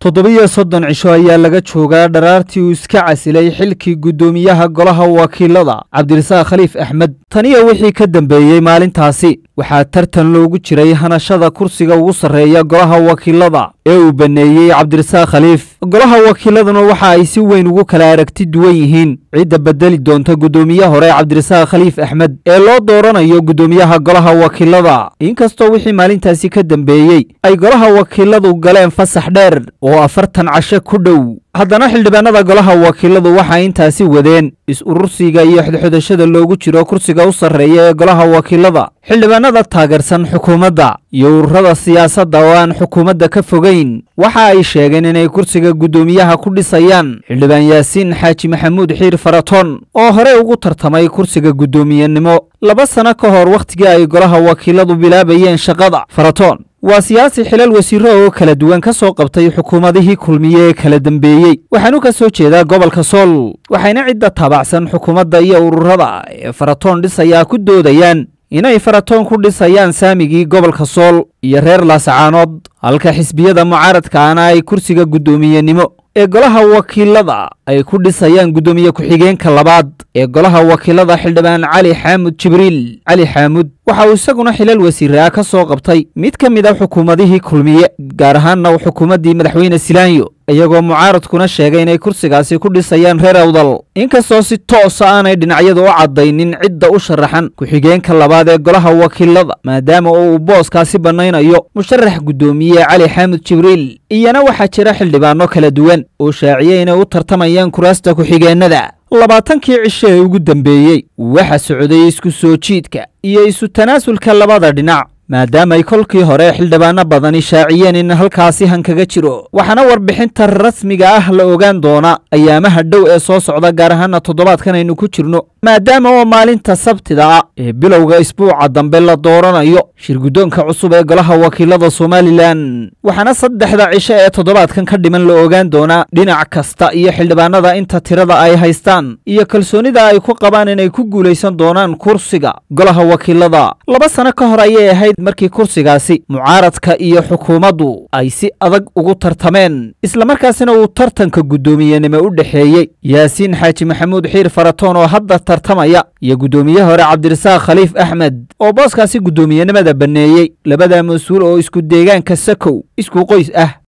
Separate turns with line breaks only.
toddobiyo soddon cisho ayaa laga joogaa dharaartii uu iska casilay xilkii guddoomiyaha golaha wakiilada cabdirasaaq khaliif axmed taniyo wixii ka dambeeyey maalintaasi waxaa tartan loogu jiray hanashada kursiga ugu sarreeya golaha wakiilada ee uu baneeyey cabdirasaaq khaliif golaha wakiiladuna waxa ay si weyn ugu kala aragti duwan yihiin cidda bedeli doonta guddoomiye hore cabdirasaaq khaliif axmed ee loo dooranayo guddoomiyaha golaha wakiilada inkastoo wixii maalintaasi ka dambeeyey ay golaha wakiiladu galeen fasax dheer oo afartan casho ku dhow haddana xildhibaanada golaha wakiiladu waxay intaasi wadeen is-urursiga iyo xodxodashada loogu jiro kursiga u sarreeya ee golaha wakiilada xildhibaanada taageersan xukuumadda iyo ururada siyaasadda oo aan xukuumadda ka fogayn waxa ay sheegeen inay kursiga guddoomiyaha ku dhisayaan xildhibaan yaasiin xaaji maxamuud xiir faratoon oo hore ugu tartamay kursiga guddoomiyenimo laba sano ka hor wakhtigii ay golaha wakiiladu bilaabayeen shaqada faratoon waa siyaasi xilal wasiiro oo kala duwan ka soo qabtay xukuumadihii kulmiye ee kala dambeeyey waxaanu ka soo jeedaa gobolka sool waxayna cidda taabacsan xukuumadda iyo ururada ee faratoon dhisayaa ku doodayaan inay faratoon ku dhisayaan saamigii gobolka sool iyo reer laasacaanood halka xisbiyada mucaaradkaana ay kursiga guddoomiyenimo ee golaha wakiilada ay ku dhisayaan guddoomiye ku-xigeenka labaad ee golaha wakiilada xildhibaan cali xaamud jibriil cali xaamud waxa uu isaguna xilal wasiiraa ka soo qabtay mid ka mid a xukuumadihii kulmiye gaar ahaanna xukuumaddii madaxweyne silaanyo iyagoo mucaaradkuna sheegay inay kursigaasi ku dhisayaan reer awdal inkastoo si toosa aanay dhinacyadu u caddaynin cidda u sharaxan ku-xigeenka labaad ee golaha wakiilada maadaama uu booskaasi bannaynayo musharax guddoomiye cali xaamud jibriil iyana waxaa jira xildhibaano kala duwan oo shaaciyey inay u tartamayaan kuraasta ku-xigeennada labaatankii cisho ee ugu dambeeyey waxa socday isku soo jiidka iyo isu tanaasulka labada dhinac maadaama ay kolkii hore xildhibaano badani shaaciyeen in halkaasi hankaga jiro waxaana warbixinta rasmiga ah la ogaan doona ayaamaha dhow ee soo socda gaar ahaana toddobaadkan aynu ku jirno maadaama oo maalinta sabtida ah ee bilowga isbuuca dambe la dooranayo shirguddoonka cusub ee golaha wakiilada somalilan waxaana saddexda cisho ee toddobaadkan ka dhiman la ogaan doonaa dhinac kasta iyo xildhibaanada inta tirada ay haystaan iyo kalsoonida ay ku qabaan inay ku guulaysan doonaan kursiga golaha wakiilada laba sano ka hor ayay ahayd markii kursigaasi mucaaradka iyo xukuumaddu ay si adag ugu tartameen islamarkaasina uu tartanka guddoomiyenimo u dhexeeyey yaasiin xaaji maxamuud xiir faratoon oo hadda tartamaya iyo guddoomiye hore cabdirasaaq khaliif axmed oo booskaasi guddoomiyenimada banneeyey labada mas-uul oo isku deegaanka sakow isku qoys ah